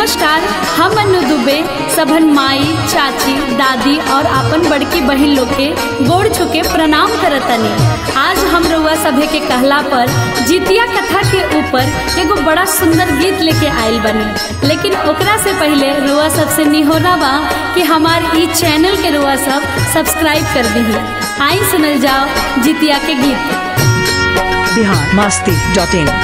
नमस्कार हम अनु दुबे सबन माई चाची दादी और आपन बड़की बहिन लोग के गोड़ छुके प्रणाम करतनी आज हम रउआ सभे के कहला पर जितिया कथा के ऊपर एगो बड़ा सुंदर गीत लेके आइल बनी लेकिन ओकरा से पहले रुआ सबसे निहोरा बा कि हमार ई चैनल के रुआ सब सब्सक्राइब कर दीही आई सुनल जाओ जितिया के गीत बिहार मस्ती डॉट इन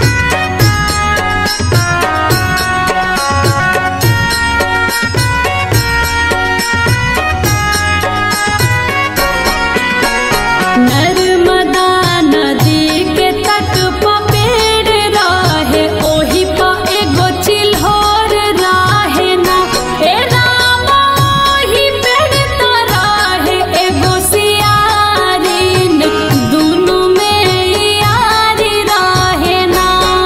नर्मदा नदी के तट प पेड़ रहे ओही प एगो चिल्होर रहे ना ए राम ओही पेड़ त रहे एगो सियारिन दुनु में यारी रहे ना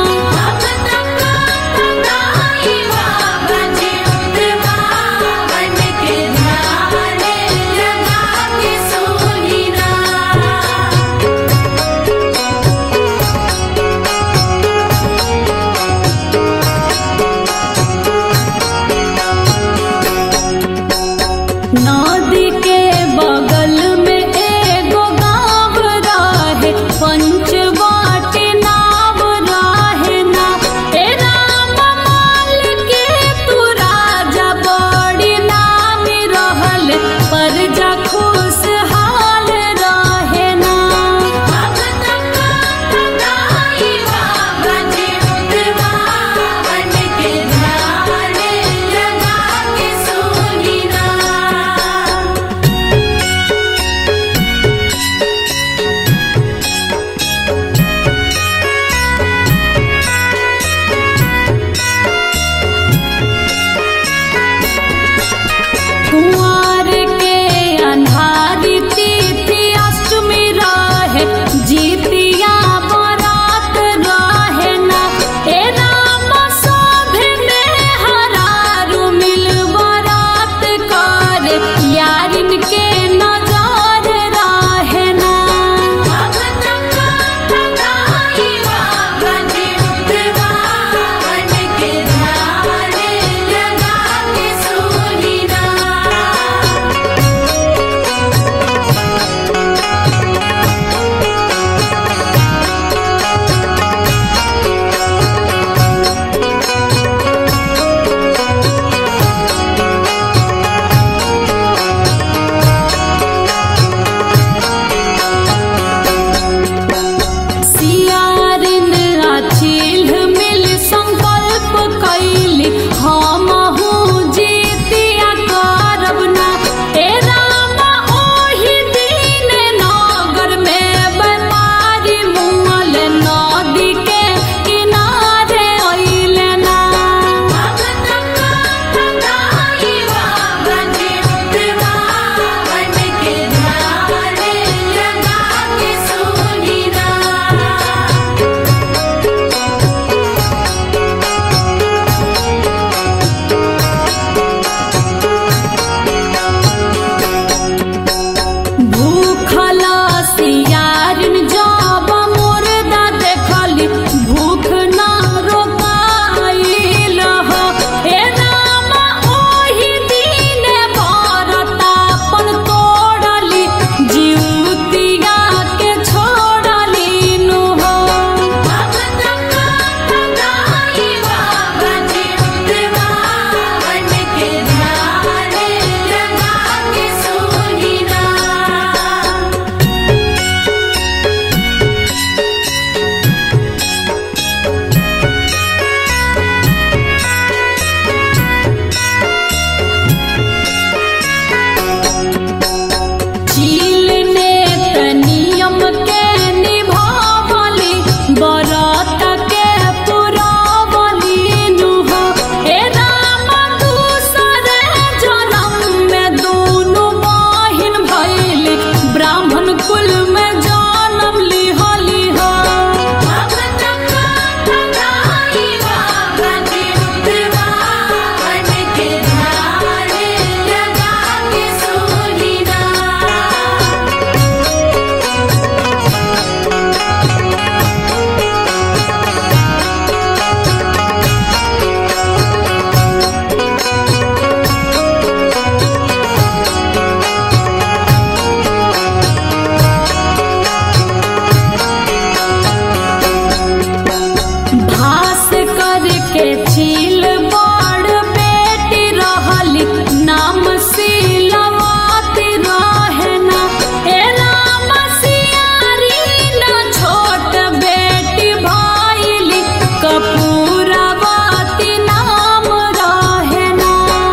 के छील बड़ बेटी रहली नाम सिलवाती रहना ए राम सियारी न छोट बेटी भइली कपूरवती नाम रहना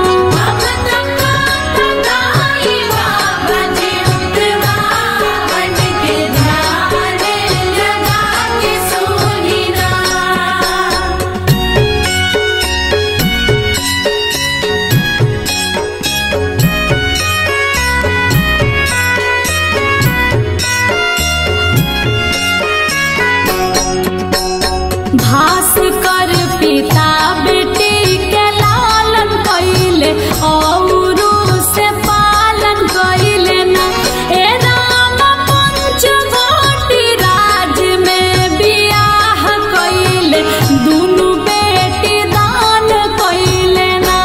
भास कर पिता बेटी के लालन कैले औरू से पालन कैले न ए राम पंचवटी राज में बियाह कैले दुनु बेटी दान कैले ना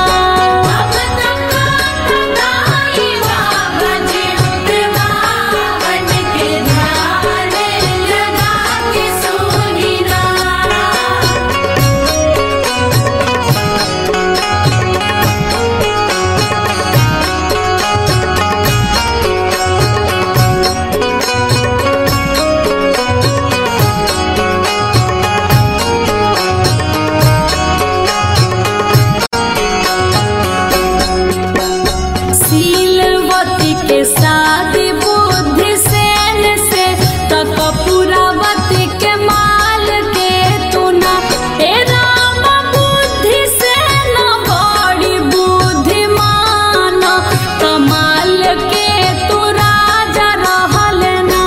सीलवती के शादी बुद्धि सेन से तक पुरावती के माल के तुना ए राम बुद्धि सेन बड़ी बुद्धिमान कमाल के तू राजा रहल ना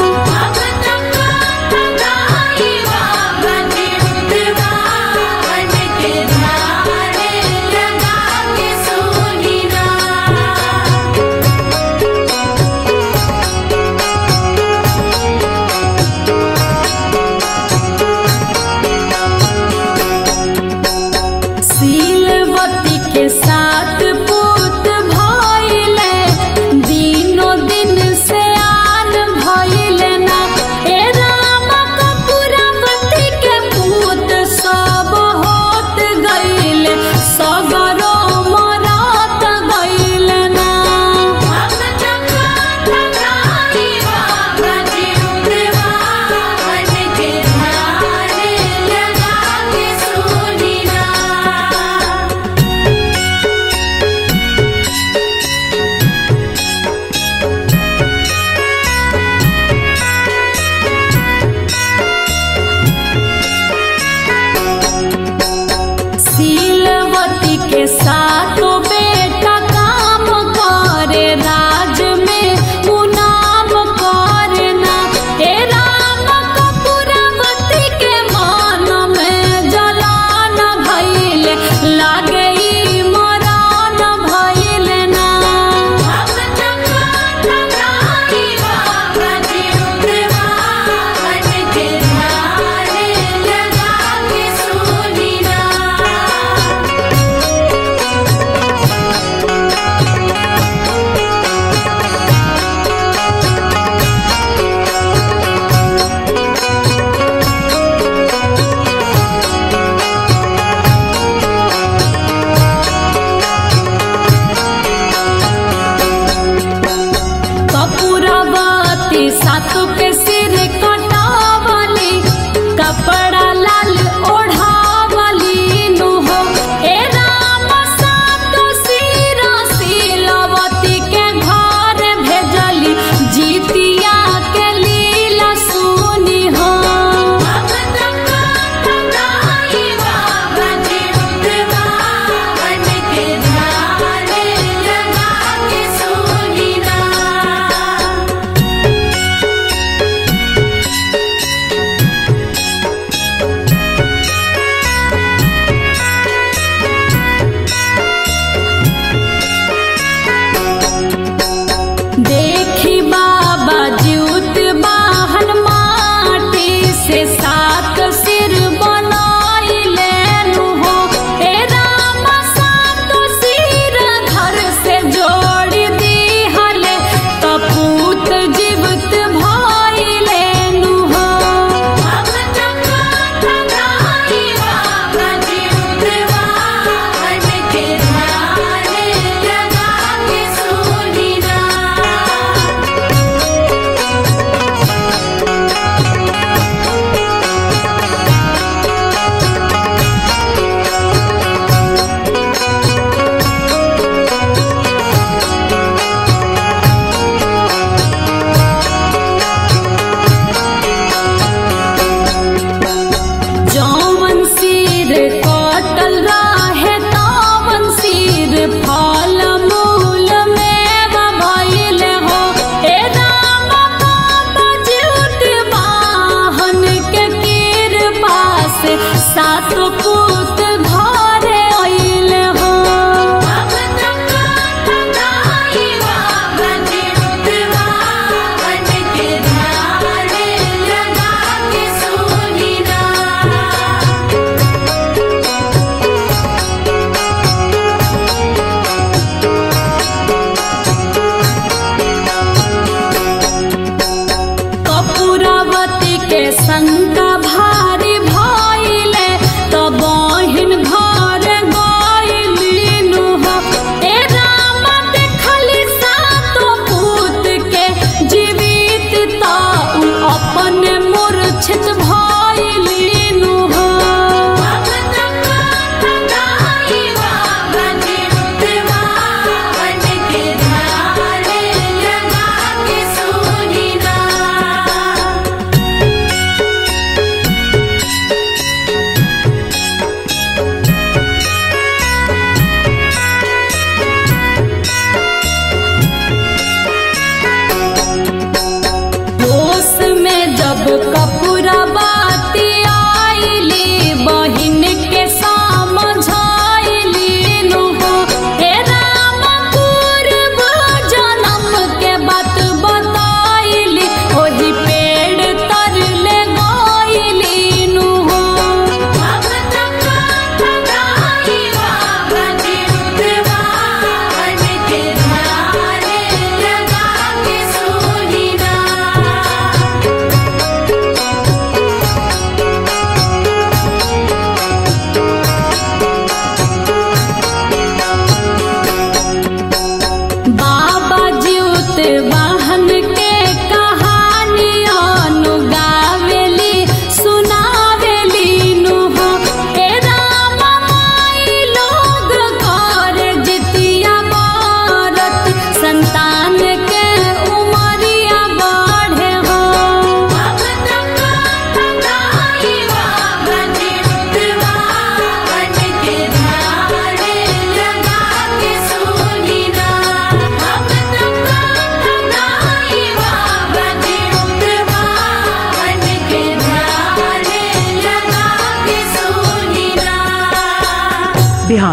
सीलवती के साथ पूत भइले दिनो दिन से आन भइले ना ए राम कपूरवती के पूत सब होत गइले सगरो मरत गइले ना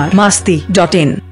बिहार मास्ती डॉट इन